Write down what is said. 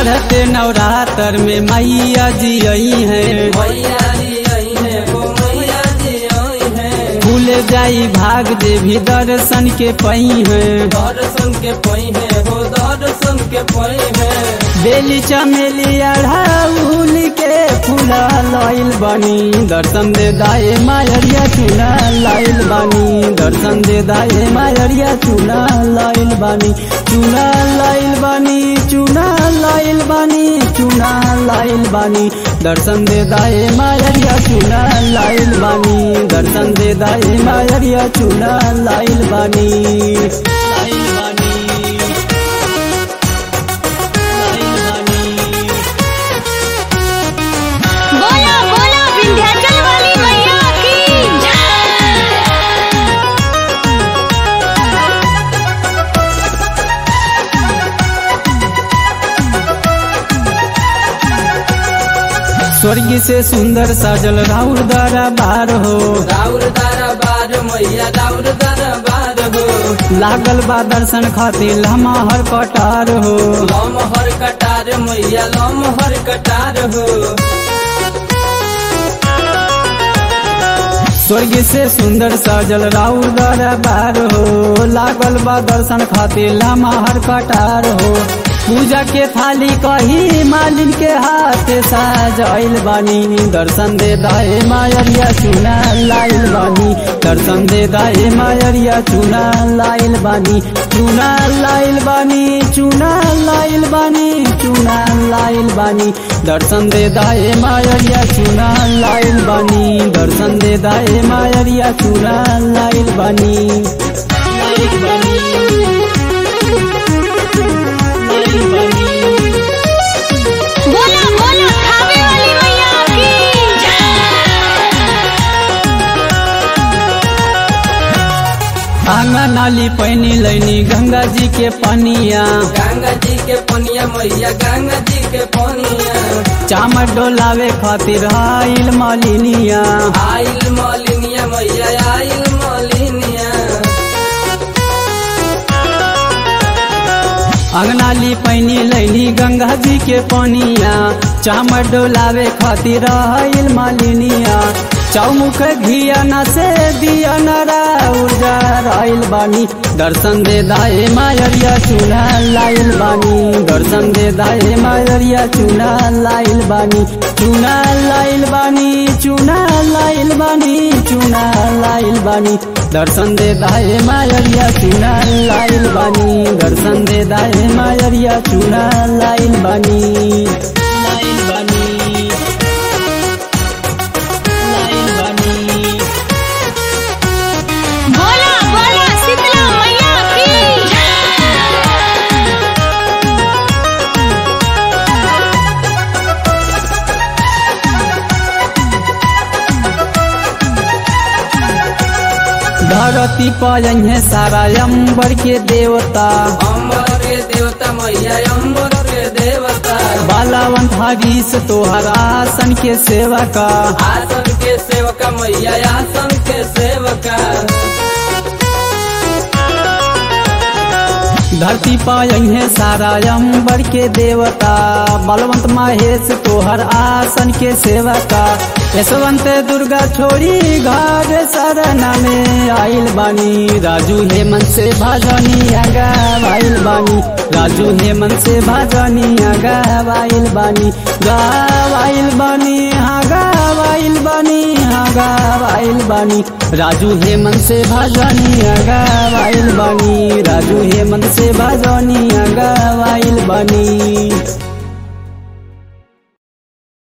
चढ़ते नवरात्र में मैया जी आई है मैया जी आई है वो मैया जी आई है भूल जाई भाग देवी दर्शन के पई है दर्शन के पई है वो दर्शन के पई है बेली चमेली अढ़ाउल के फूला लाइल बानी दर्शन दे दाए मायरिया चूना लाइल बानी दर्शन दे दाए मायरिया चूना लाइल बानी चूना लाइल बानी चूना लाइल बानी चूना लाइल बानी दर्शन दे दाए मायरिया चूना लाइल बानी दर्शन दे दाए मायरिया चूना लाइल बानी लाइल बानी बोला बोला विंध्याचल वाली मैया की जय स्वर्ग से सुंदर साजल राउर दरबार हो राउर दरबार मैया राउर दरबार हो लागल बा दर्शन खातिर लम्हा हर कटार हो लम हर कटार मैया लम हर कटार हो स्वर्ग से सुंदर साजल राउर दरबार हो लागल बा दर्शन खातिर लम्हा हर कटार हो पूजा के थाली कही मालिन के हाथ साजल बानी दर्शन दे दाए मायरिया चुना लाइल बानी दर्शन दे दाए मायरिया चुना लाइल बानी चुना लाइल बानी चुना लाइल बानी चुना लाइल बानी दर्शन दे दाए मायरिया चुना लाइल बानी दर्शन दे दाए मायरिया चुना लाइल बानी लाइल बानी लाइल बानी बोला बोला खावे वाली मैया की जय आंगन नाली पैनी लैनी गंगा जी के पनिया गंगा जी के पनिया मैया गंगा जी के पनिया चामर डोलावे खातिर आइल मालिनिया आइल मलिनिया मैया आइल मलिनिया अंगनाली पैनी लैनी गंगा जी के पनिया चामर डोलावे खातिर आइल मालिनिया चौमुख घिया न से दिया नरा ऊर्जा आइल बानी दर्शन दे दाए मायरिया चूना लाइल बानी दर्शन दे दाए मायरिया चूना लाइल बानी चूना लाइल बानी चूना लाइल बानी चूना लाइल बानी दर्शन दे दाए मायरिया चूना लाइल बानी दर्शन दे दाए मायरिया चूना लाइल बानी लाइल बानी लाइल बानी बोला बोला शीतला मैया की जय धरती पर है सारा अंबर के देवता अम्बर के देवता मैया अम्बर के देवता बालावंत हरीश तोहर आसन के सेवा का आसन के सेवका मैया आसन के सेवका धरती पाई है सारा अंबर के देवता बलवंत महेश तोहर आसन के सेवा का यशवंत दुर्गा छोड़ी घर सरना में आइल बानी राजू हेमंत से भाजनी आगा आइल बानी राजू हेमंत से भाजनी आगा आइल बानी गावाइल बानी हाँ गावाइल बानी हाँ गावाइल बानी राजू हेमंत से भाजनी आगा आइल बानी राजू हेमंत से भाजनी आगा आइल बानी